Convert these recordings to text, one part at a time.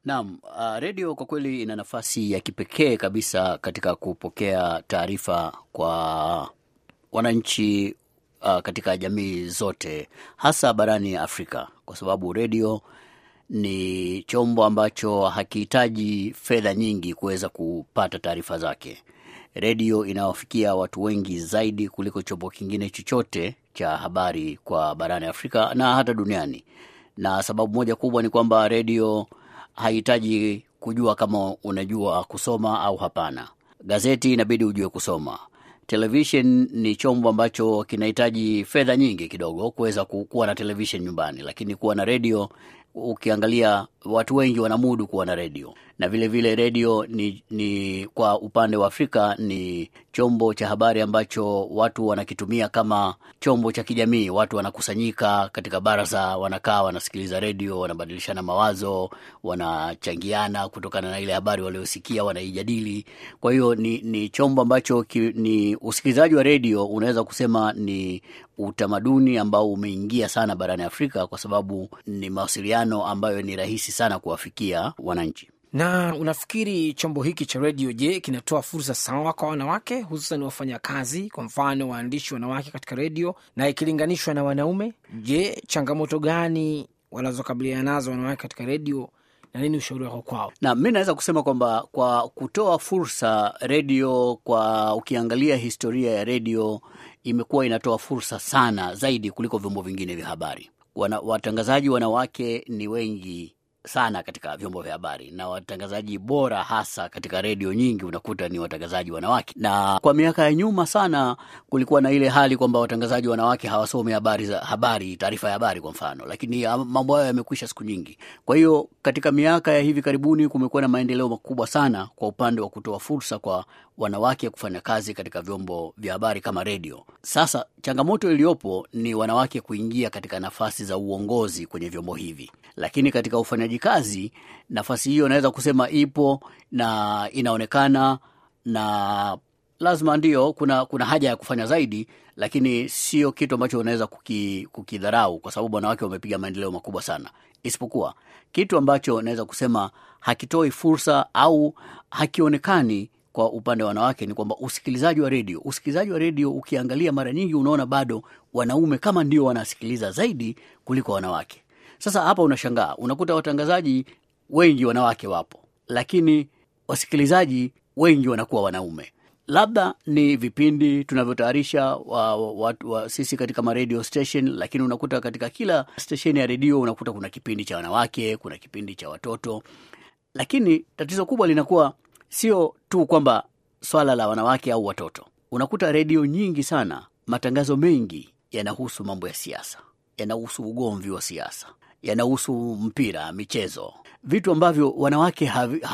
Naam, uh, redio kwa kweli ina nafasi ya kipekee kabisa katika kupokea taarifa kwa wananchi uh, katika jamii zote hasa barani Afrika kwa sababu redio ni chombo ambacho hakihitaji fedha nyingi kuweza kupata taarifa zake. Redio inawafikia watu wengi zaidi kuliko chombo kingine chochote cha habari kwa barani Afrika na hata duniani, na sababu moja kubwa ni kwamba redio hahitaji kujua kama unajua kusoma au hapana. Gazeti inabidi ujue kusoma. Television ni chombo ambacho kinahitaji fedha nyingi kidogo kuweza kuwa na television nyumbani, lakini kuwa na redio, ukiangalia watu wengi wanamudu kuwa na redio na vile vile redio ni, ni kwa upande wa Afrika ni chombo cha habari ambacho watu wanakitumia kama chombo cha kijamii. Watu wanakusanyika katika baraza, wanakaa, wanasikiliza redio, wanabadilishana mawazo, wanachangiana kutokana na ile habari waliosikia, wanaijadili. Kwa hiyo ni, ni chombo ambacho ki, ni usikilizaji wa redio unaweza kusema ni utamaduni ambao umeingia sana barani Afrika kwa sababu ni mawasiliano ambayo ni rahisi sana kuwafikia wananchi. Na unafikiri chombo hiki cha redio, je, kinatoa fursa sawa kwa wanawake, hususan wafanyakazi, kwa mfano waandishi wanawake katika redio, na ikilinganishwa na wanaume? Je, changamoto gani wanazokabiliana nazo wanawake katika redio na nini ushauri wako kwao? Na mi naweza kusema kwamba kwa kutoa fursa redio, kwa ukiangalia historia ya redio imekuwa inatoa fursa sana zaidi kuliko vyombo vingine vya habari. Wana, watangazaji wanawake ni wengi sana katika vyombo vya habari na watangazaji bora hasa katika redio nyingi unakuta ni watangazaji wanawake. Na kwa miaka ya nyuma sana kulikuwa na ile hali kwamba watangazaji wanawake hawasomi habari za habari, taarifa ya habari kwa mfano, lakini mambo hayo yamekwisha siku nyingi. Kwa hiyo katika miaka ya hivi karibuni kumekuwa na maendeleo makubwa sana kwa upande wa kutoa fursa kwa wanawake kufanya kazi katika vyombo vya habari kama redio. Sasa changamoto iliyopo ni wanawake kuingia katika nafasi za uongozi kwenye vyombo hivi, lakini katika ufanyaji kazi nafasi hiyo naweza kusema ipo na inaonekana, na lazima ndio kuna, kuna haja ya kufanya zaidi, lakini sio kitu ambacho unaweza kuki, kukidharau kwa sababu wanawake wamepiga maendeleo makubwa sana, isipokuwa kitu ambacho naweza kusema hakitoi fursa au hakionekani kwa upande wa wanawake ni kwamba usikilizaji wa redio, usikilizaji wa redio ukiangalia mara nyingi unaona bado wanaume kama ndio wanasikiliza zaidi kuliko wanawake. Sasa hapa unashangaa, unakuta watangazaji wengi wanawake wapo, lakini wasikilizaji wengi wanakuwa wanaume. Labda ni vipindi tunavyotayarisha wa, wa, wa, sisi katika maradio station, lakini unakuta katika kila stesheni ya redio unakuta kuna kipindi cha wanawake, kuna kipindi cha watoto, lakini tatizo kubwa linakuwa sio tu kwamba swala la wanawake au watoto. Unakuta redio nyingi sana, matangazo mengi yanahusu mambo ya siasa, yanahusu ugomvi wa siasa, yanahusu mpira, michezo, vitu ambavyo wanawake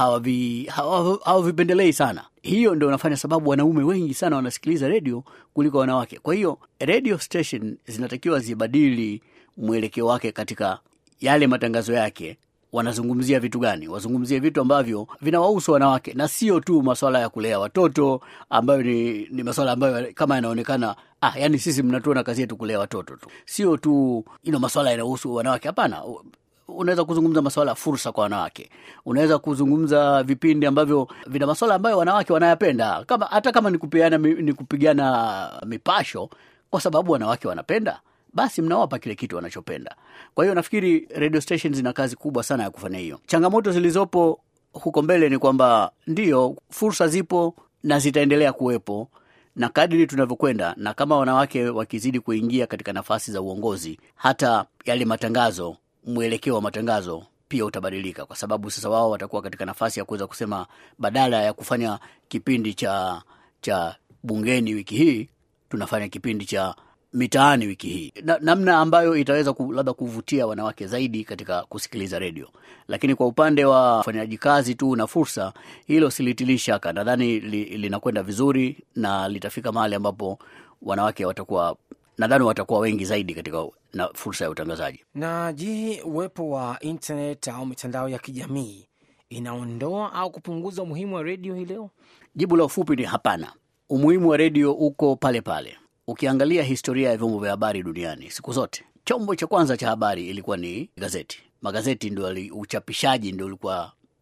hawavipendelei sana. Hiyo ndio inafanya sababu wanaume wengi sana wanasikiliza redio kuliko wanawake. Kwa hiyo radio station zinatakiwa zibadili mwelekeo wake katika yale matangazo yake wanazungumzia vitu gani? Wazungumzie vitu ambavyo vinawahusu wanawake na sio tu maswala ya kulea watoto ambayo ni, ni maswala ambayo kama yanaonekana ah, yani sisi mnatuona kazi yetu kulea watoto tu, sio tu ino maswala yanayohusu wanawake. Hapana, unaweza kuzungumza maswala ya fursa kwa wanawake. Unaweza kuzungumza vipindi ambavyo vina maswala ambayo wanawake wanayapenda, kama hata kama ni kupiana, ni kupigana mipasho, kwa sababu wanawake wanapenda basi mnawapa kile kitu wanachopenda. Kwa hiyo nafikiri radio stations zina kazi kubwa sana ya kufanya hiyo. Changamoto zilizopo huko mbele ni kwamba ndiyo, fursa zipo na zitaendelea kuwepo, na kadiri tunavyokwenda, na kama wanawake wakizidi kuingia katika nafasi za uongozi, hata yale matangazo, mwelekeo wa matangazo pia utabadilika, kwa sababu sasa wao watakuwa katika nafasi ya kuweza kusema, badala ya kufanya kipindi cha cha bungeni wiki hii, tunafanya kipindi cha mitaani wiki hii na, namna ambayo itaweza ku, labda kuvutia wanawake zaidi katika kusikiliza redio. Lakini kwa upande wa ufanyaji kazi tu na fursa, hilo silitilii shaka. Nadhani li, linakwenda vizuri na litafika mahali ambapo wanawake watakuwa, nadhani watakuwa wengi zaidi katika na fursa ya utangazaji. Na je, uwepo wa internet au mitandao ya kijamii inaondoa au kupunguza umuhimu wa redio hii leo? Jibu la ufupi ni hapana. Umuhimu wa redio uko pale pale. Ukiangalia historia ya vyombo vya habari duniani, siku zote chombo cha kwanza cha habari ilikuwa ni gazeti. Magazeti ndio, uchapishaji ndio ulikuwa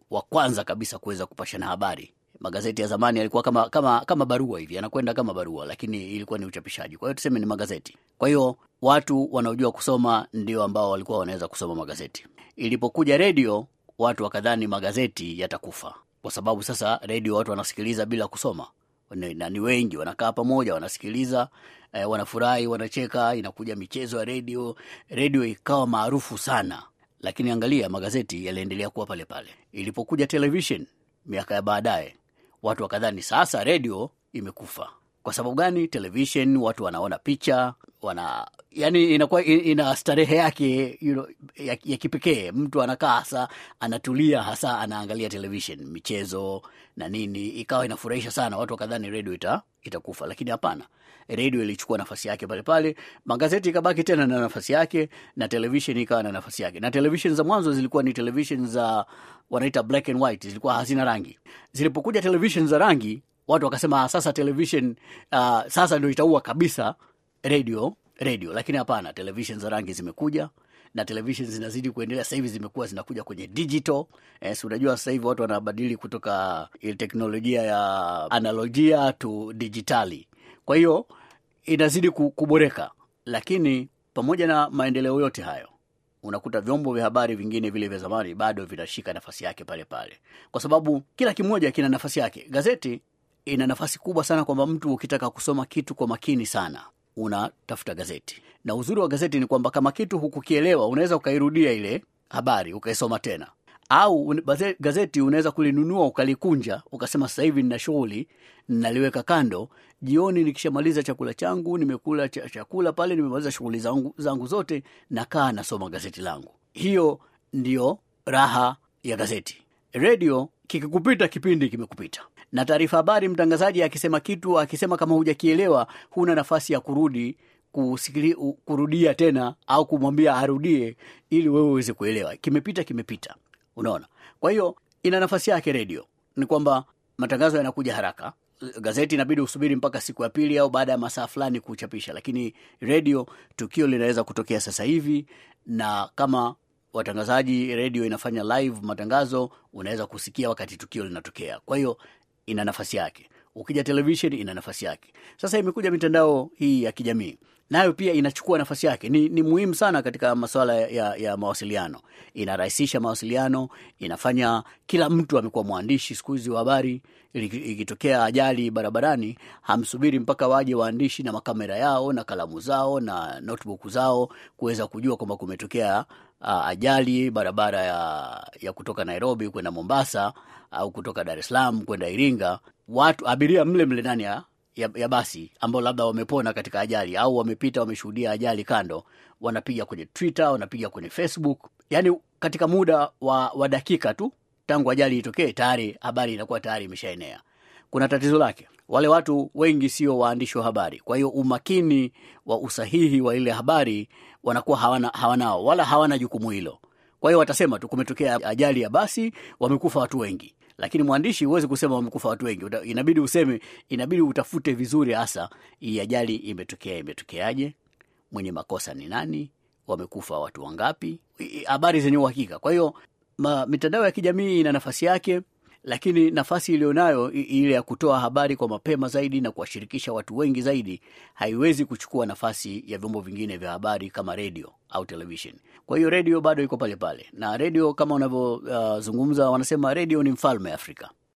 wa kwanza kabisa kuweza kupashana habari. Magazeti ya zamani yalikuwa kama, kama, kama barua hivi, yanakwenda kama barua, lakini ilikuwa ni uchapishaji. Kwa hiyo tuseme ni magazeti. Kwa hiyo watu wanaojua kusoma ndio ambao walikuwa wanaweza kusoma magazeti. Ilipokuja redio, watu wakadhani magazeti yatakufa, kwa sababu sasa redio watu wanasikiliza bila kusoma na ni wengi wanakaa pamoja wanasikiliza, eh, wanafurahi, wanacheka, inakuja michezo ya redio, redio ikawa maarufu sana. Lakini angalia, magazeti yaliendelea kuwa pale pale. Ilipokuja television miaka ya baadaye, watu wakadhani sasa redio imekufa. Kwa sababu gani? Television watu wanaona picha, wana yani, inakuwa ina starehe yake you know, ya, ya kipekee. Mtu anakaa hasa anatulia, hasa anaangalia television, michezo na nini, ikawa inafurahisha sana. Watu wakadhani redio ita, itakufa, lakini hapana. Redio ilichukua nafasi yake pale pale, magazeti ikabaki tena na nafasi yake, na television ikawa na nafasi yake. Na television za mwanzo zilikuwa ni television za wanaita black and white, zilikuwa hazina rangi. Zilipokuja television za rangi watu wakasema sasa television uh, sasa ndio itaua kabisa radio radio, lakini hapana, television za rangi zimekuja na television zinazidi kuendelea. Sasa hivi zimekuwa zinakuja kwenye digital. Eh, si unajua sasa hivi watu wanabadili kutoka ile teknolojia ya analogia to digitali, kwa hiyo inazidi kuboreka. Lakini pamoja na maendeleo yote hayo unakuta vyombo vya habari vingine vile vya zamani bado vinashika nafasi yake pale pale, kwa sababu kila kimoja kina nafasi yake. Gazeti ina nafasi kubwa sana kwamba mtu ukitaka kusoma kitu kwa makini sana unatafuta gazeti, na uzuri wa gazeti ni kwamba kama kitu hukukielewa unaweza ukairudia ile habari ukaisoma tena, au gazeti unaweza kulinunua ukalikunja ukasema sasa hivi nina shughuli naliweka kando, jioni nikishamaliza chakula changu, nimekula ch chakula pale, nimemaliza shughuli zangu, zangu zote, nakaa nasoma gazeti langu. Hiyo ndio raha ya gazeti. Redio kikikupita kipindi kimekupita na taarifa habari, mtangazaji akisema kitu, akisema kama hujakielewa, huna nafasi ya kurudi kusikili, kurudia tena au kumwambia arudie ili wewe uweze kuelewa. Kimepita, kimepita. Unaona, kwa hiyo ina nafasi yake. Redio ni kwamba matangazo yanakuja haraka. Gazeti inabidi usubiri mpaka siku ya pili au baada ya masaa fulani kuchapisha, lakini redio tukio linaweza kutokea sasa hivi, na kama watangazaji redio inafanya live matangazo, unaweza kusikia wakati tukio linatokea. Kwa hiyo ina nafasi yake. Ukija television ina nafasi yake. Sasa imekuja mitandao hii ya kijamii, nayo pia inachukua nafasi yake. Ni, ni muhimu sana katika masuala ya, ya mawasiliano. Inarahisisha mawasiliano, inafanya kila mtu amekuwa mwandishi siku hizi wa habari. Ikitokea ajali barabarani, hamsubiri mpaka waje waandishi na makamera yao na kalamu zao na notebook zao kuweza kujua kwamba kumetokea uh, ajali barabara ya, ya kutoka Nairobi kwenda Mombasa au kutoka Dar es Salaam kwenda Iringa. Watu abiria mle mle ndani ya, ya, ya basi ambao labda wamepona katika ajali au wamepita wameshuhudia ajali kando, wanapiga kwenye Twitter, wanapiga kwenye Facebook, yaani katika muda wa, wa dakika tu tangu ajali itokee, tayari habari inakuwa tayari imeshaenea. Kuna tatizo lake, wale watu wengi sio waandishi wa habari, kwa hiyo umakini wa usahihi wa ile habari wanakuwa hawana, hawanao wala hawana jukumu hilo. Kwa hiyo watasema tu kumetokea ajali ya basi, wamekufa watu wengi, lakini mwandishi huwezi kusema wamekufa watu wengi. Inabidi useme, inabidi utafute vizuri, hasa hii ajali imetokea, imetokeaje, mwenye makosa ni nani, wamekufa watu wangapi, habari zenye uhakika. Kwa hiyo mitandao ya kijamii ina nafasi yake, lakini nafasi iliyonayo ile ya kutoa habari kwa mapema zaidi na kuwashirikisha watu wengi zaidi haiwezi kuchukua nafasi ya vyombo vingine vya habari kama redio au television. Kwa hiyo redio bado iko pale pale, na redio kama unavyozungumza, uh, wanasema redio ni mfalme Afrika.